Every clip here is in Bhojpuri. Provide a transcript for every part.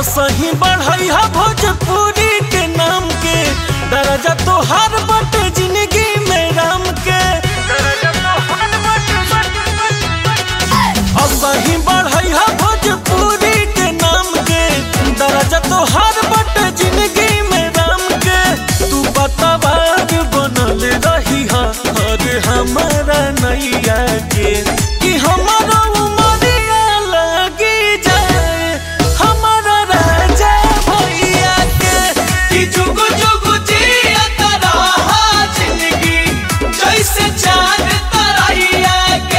असही बढ़ई हा भोजपुरी के नाम के दर्जा तो हर बट जिंदगी में राम के असही बढ़ई हा भोजपुरी के नाम के दर्जा तो हर बट जिंदगी में राम के तू बताबाज बनल रही हा हर हमारा नैया के कि हमारा उमरिया लगी जाए हमारा राजा भैया के कि जुग जुग जियत रहा जिंदगी जैसे चांद तरैया के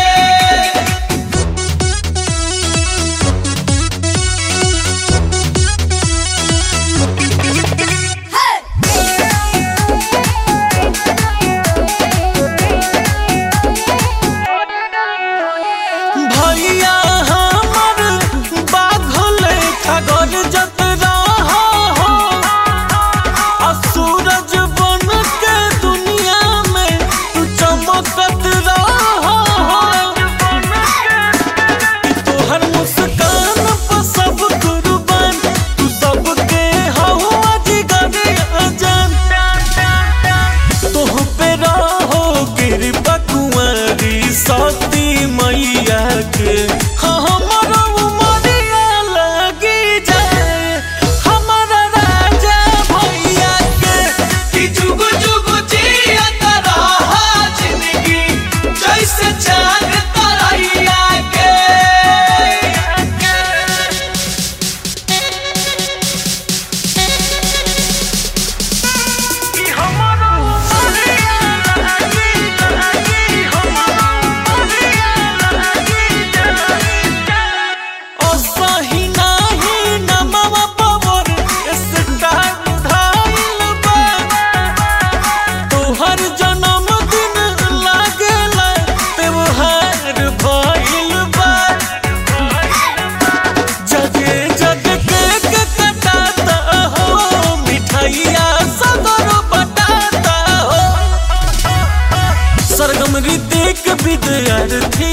भैया हमर बाघल खगर जत रहा हो आ सूरज बन के दुनिया में तू चमकत रहा हो तोहर मुस्कान पर सब कुर्बान तू सबके हवा जिगर अजान तोह पे रहो कृपा कुंवरी सती मैया के हाँ हमारा उमरिया लगी जाए हमारा राजा भैया के कि जुग जुग जियत रहा जिंदगी जैसे चांद तरैया के कि हमारा उमरिया लगी लगी हमारा उमरिया लगी जाए ओ सही नाही नमवा पवर स्टार धाइल बा तोहर जन्मदिन लागेला त्योहार भइल बा जगे जग केक कटाता हो मिठाइया सगर बटाता हो सरगम ऋतिक विद्यार्थी